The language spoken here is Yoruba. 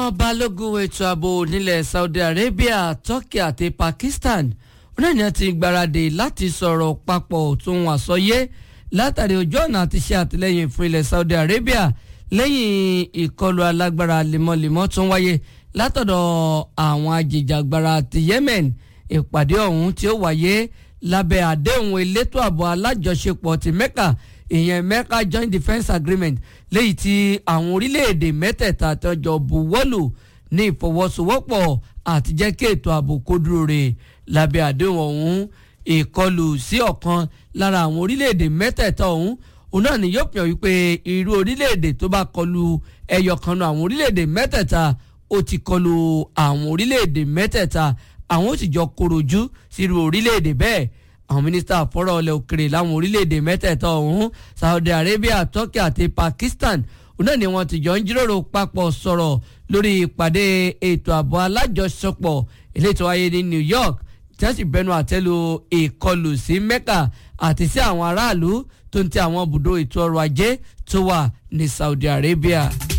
àwọn balógun ètò ààbò nílẹ̀ Saudi Arabia Turkey àti Pakistan náà ni a ti gbáradì láti sọ̀rọ̀ papọ̀ tún àsọyé látàrí ojú ọ̀nà àti ṣe àtìlẹ́yìn fún ilẹ̀ Saudi Arabia lẹ́yìn ìkọlù alágbára lemọ́lemọ́ tó ń wáyé látọ̀dọ̀ àwọn ajìjàgbara ti Yemen ìpàdé ọ̀hún tí ó wáyé lábẹ́ àdéhùn elétò ààbò alájọṣepọ̀ ti Mecca ìyẹn Mecca Joint Defence Agreement léyìí tí àwọn orílẹ̀-èdè mẹ́tẹ̀ẹ̀ta tọ́jọ́ buwọ́lù ní ìfọwọ́sowọ́pọ̀ àti jẹ́ kí ètò ààbò kó dúró re lábẹ́ àdéhùn ọ̀hún ìkọlù sí ọ̀kan lára àwọn orílẹ̀-èdè mẹ́tẹ̀ẹ̀ta ọ̀hún òun náà ni yóò pọ̀ wípé irú orílẹ̀-èdè tó bá kọlù ẹyọ kan náà àwọn orílẹ̀-èdè mẹ́tẹ̀ẹ̀ta ó ti kọlù àwọn orílẹ̀-èdè mẹ́tẹ̀ẹ̀ta àwọn ó sì jọ korojú sírú orílẹ̀-èdè bẹ́ẹ̀ àwọn mínísítà fọ́rọ̀ ọlẹ̀ òkèrè láwọn orílẹ̀-èdè mẹ́tẹ̀ẹ̀ta ọ̀hún Saudi Arabia Turkey àti Pakistan òun náà ni wọ́n ti jọ ń jíròrò papọ̀ sọ̀rọ̀ lórí ìpàdé ètò ààbò alájọṣepọ̀ eléyìí tó wáyé ní New York tí wọ́n sì bẹnu àtẹ́lu ìkọlù sí Mecca àti sí àwọn aráàlú tó ń tẹ àwọn ibùdó ètò ọrọ̀ ajé tó wà ní Saudi Arabia.